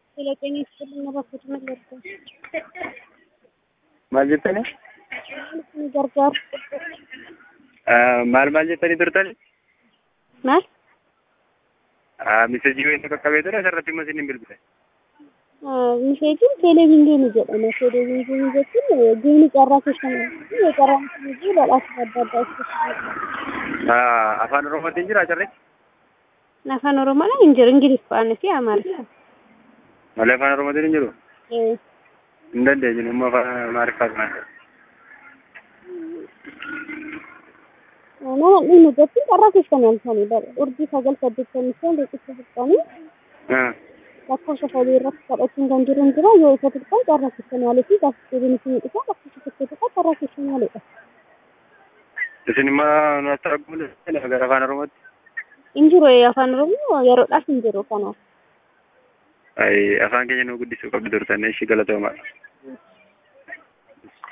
Filatanii itti bakka mallattoo. Maal jettani? Ni gargaaru. Maal maal jettanii turtani? Maal? Misejii wayii qaqqabee ture asirratti immoo isin hin bilbile. Misheejiin televezyiinii jedhama. Televezyiinii jechuun geemii carraa keessatti yoo carraan sun jiru badhaasa adda addaa keessatti. Afaan Oromootiin jira carri? Afaan Oromoodhaan hin jiru. Ingiliffaan fi Amaariffaan. Malee afaan Oromootiin hin jiru? Eh, Hin dandeenyu immoo afaan Amaariffaa kana. Nama inni jechuun carraa keessatti halkanii urjii sagal saddeettamii shan riqicha fixanii lakkoofsa sadii irratti kadhachuun kan jiru hin jira yoo isa xiqqaan carraa keessatti maalee fi gaazexeebiin isin dhiqaa lakkoofsa tokko tokko carraa keessatti maaleedha. Isin immoo nu asxaa gara afaan Oromootti? Hin jiru afaan Oromoo yeroodhaaf hin jiru kanaaf. Afaan keenya nu guddisuu qabdu turtan ishii galatoomaa.